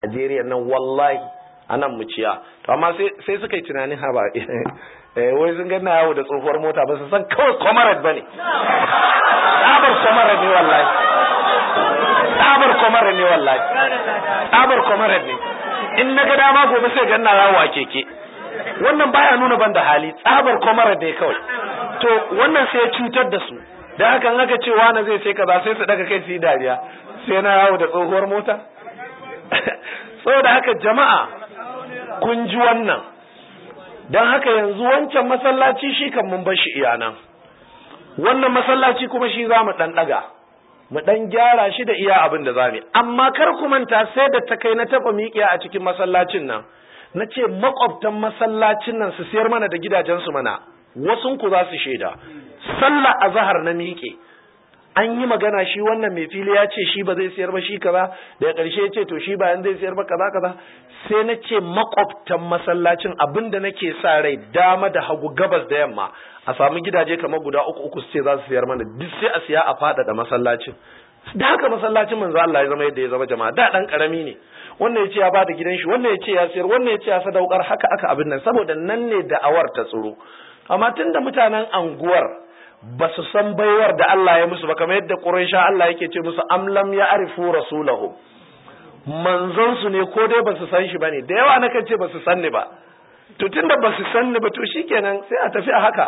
Najeriya nan wallahi anan muciya to amma sai suka yi tunanin haba wai sun ganna yawo da tsohuwar mota ba su san kawai comrade bane tsabar comrade ne wallahi tsabar comrade ne wallahi tsabar comrade ne in na ga dama gobe sai ganna yawo a keke wannan baya nuna ban da hali tsabar comrade ne kawai to wannan sai ya cutar da su da haka in aka ce wani zai sai kaza sai su daga kai su yi dariya sai na yawo da tsohuwar mota saboda haka jama'a kun ji wannan don haka yanzu wancan masallaci shi kan mun bar shi iyanan wannan masallaci kuma shi za mu ɗan ɗaga mu ɗan gyara shi da iya abin da za mu amma kar ku manta sai da ta kai na taɓa miƙiya a cikin masallacin nan na ce makwabtan masallacin nan su siyar mana da gidajensu mana wasun ku za su shaida sallah azhar na miƙe an yi magana shi wannan mai fili ya ce shi ba zai siyar ba shi kaza daga ƙarshe ya ce to shi bayan zai siyar ba kaza kaza sai na ce makwabtan masallacin abin da nake sa rai dama da hagu gabas da yamma a samu gidaje kamar guda uku uku su ce za su siyar mana duk sai a siya a faɗaɗa masallacin da haka masallacin manzo Allah ya zama yadda ya zama jama'a da dan karami ne wannan ya ce ya bada gidan shi wannan ya ce ya siyar wannan ya ce ya sadaukar haka aka abin nan saboda nan ne da'awar ta tsoro amma tunda mutanen anguwar ba su san baiwar da Allah ya musu ba kamar yadda Quraysha Allah yake ce musu am lam ya'rifu rasulahu manzon su ne ko dai ba su san shi bane da yawa nakan ce ba su san ni ba to tunda ba su san ni ba to shikenan sai a tafi a haka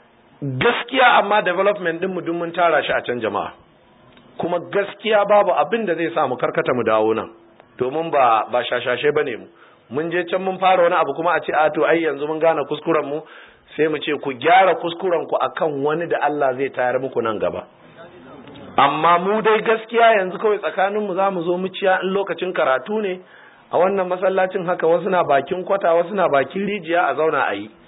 gaskiya amma development din mu duk mun tara shi a can jama'a kuma gaskiya babu abin da zai sa mu karkata mu dawo nan domin ba ba shashashe bane mu mun je can mun fara wani abu kuma a ce a to ai yanzu mun gane kuskuren mu sai mu ce ku gyara kuskuren ku akan wani da Allah zai tayar muku nan gaba amma mu dai gaskiya yanzu kawai tsakanin mu zamu zo muciya in lokacin karatu ne a wannan masallacin haka wasu na bakin kwata wasu na bakin rijiya a zauna a yi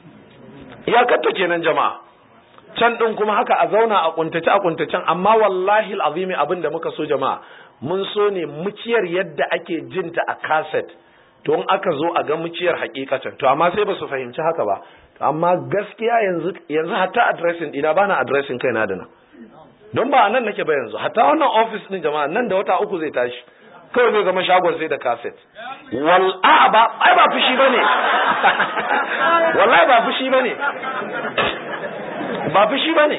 iyakarta kenan jama'a can din kuma haka a zauna a kuntace a kuntacen amma wallahi alazimi abin da muka so jama'a mun so ne muciyar yadda ake jinta a cassette to in aka zo a ga muciyar hakikatan to amma sai ba su fahimci haka ba amma gaskiya yanzu yanzu hatta addressing ina bana addressing kaina da nan don ba nan nake ba yanzu hatta wannan office din jama'a nan da wata uku zai tashi kawai zai zama shagon sai da cassette wal a ba ai ba fushi bane wallahi ba fushi bane ba fushi bane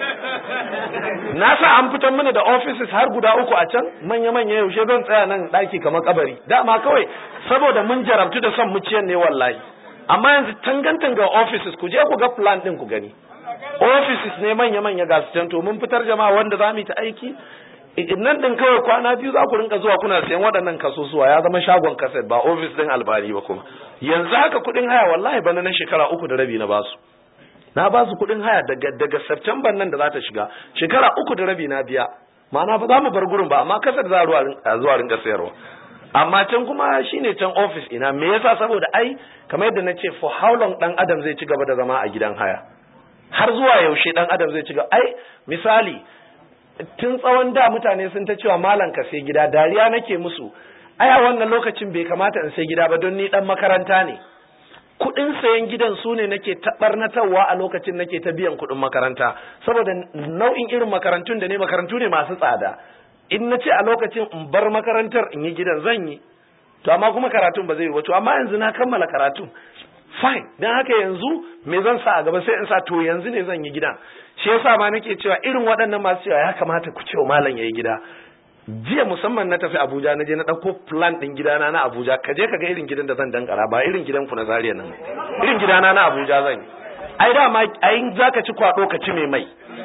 na sa an fitar mana da offices har guda uku a can manya manya yaushe zan tsaya nan daki kamar kabari dama kawai saboda mun jarabtu da son muciyan ne wallahi amma yanzu tangantan ga offices ku je ku ga plan din ku gani offices ne manya-manya ga su can to mun fitar jama'a wanda za mu yi ta aiki nan din kawai kwana biyu za ku rinka zuwa kuna sayan waɗannan kasusuwa ya zama shagon kaset ba office din albani ba kuma yanzu haka kuɗin haya wallahi bana na shekara uku da rabi na basu na basu kuɗin haya daga daga September nan da za ta shiga shekara uku da rabi na biya ma'ana ba za mu bar gurin ba amma kaset za a zuwa rinka sayarwa amma can kuma shine can office ina me yasa saboda ai kamar yadda na ce for how long dan adam zai ci gaba da zama a gidan haya har zuwa yaushe dan adam zai ci gaba ai misali tun tsawon da mutane sun ta cewa malam ka sai gida dariya nake musu ai a wannan lokacin bai kamata in sai gida ba don ni dan makaranta ne kuɗin sayan gidan su ne nake taɓarnatarwa a lokacin nake ta biyan kuɗin makaranta saboda nau'in irin makarantun da ne makarantu ne masu tsada in na ce a lokacin in bar makarantar in yi gidan zan yi to amma kuma karatun ba zai yi ba to amma yanzu na kammala karatun fine dan haka yanzu me zan sa a gaba sai in sa to yanzu ne zan yi gidan shi yasa ma nake cewa irin waɗannan masu cewa ya kamata ku cewa malam yayi gida jiya musamman na tafi Abuja na je na ɗauko plan ɗin gidana na Abuja ka je ka ga irin gidan da zan dankara ba irin gidan ku na Zaria nan irin gidana na Abuja zan yi ai dama ai zaka ci kwado ka ci mai mai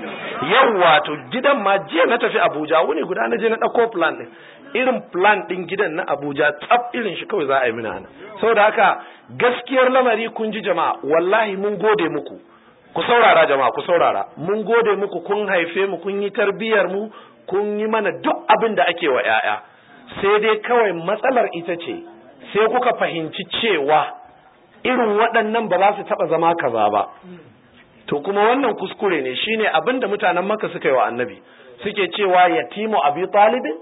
yawwa to gidan ma jiya na tafi Abuja wuni guda na je na ɗauko plan ɗin irin plan ɗin gidan na Abuja tsaf irin shi kawai za a yi mina nan saboda haka gaskiyar lamari kun ji jama'a wallahi mun gode muku ku saurara jama'a ku saurara mun gode muku kun haife mu kun yi tarbiyar mu kun yi mana duk abin da ake wa ‘ya'ya, sai dai kawai matsalar ita ce, sai kuka fahimci cewa irin waɗannan ba za su taɓa zama kaza ba. To kuma wannan kuskure ne shine abin da mutanen maka suka yi wa annabi, suke cewa yatimu abu talibin?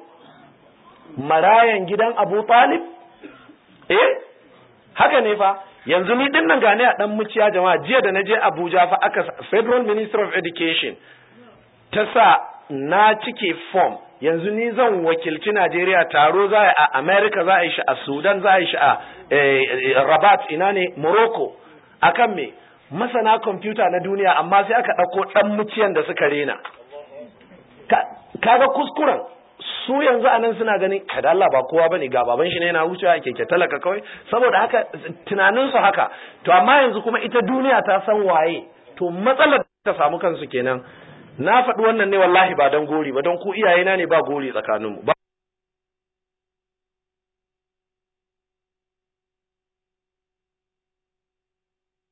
Marayan gidan abu talib? Eh, haka ne fa, yanzu ni ɗin nan gane a ɗan muciya jama'a jiya da na je Abuja fa aka Federal Minister of Education ta sa na cike form yanzu ni zan wakilci Najeriya taro za a America za a yi shi a Sudan za a yi shi a Rabat ina ne Morocco akan me masana kwamfuta na duniya amma sai aka ɗauko ɗan muciyan da suka rena kaga kuskuren su yanzu a nan suna ganin kada Allah ba kowa bane ga baban shi ne yana wucewa keke talaka kawai saboda haka tunanin su haka to amma yanzu kuma ita duniya ta san waye to matsalar da ta samu kansu kenan na faɗi wannan ne wallahi ba don gori ba don ku iyayena ne ba gori tsakaninmu ba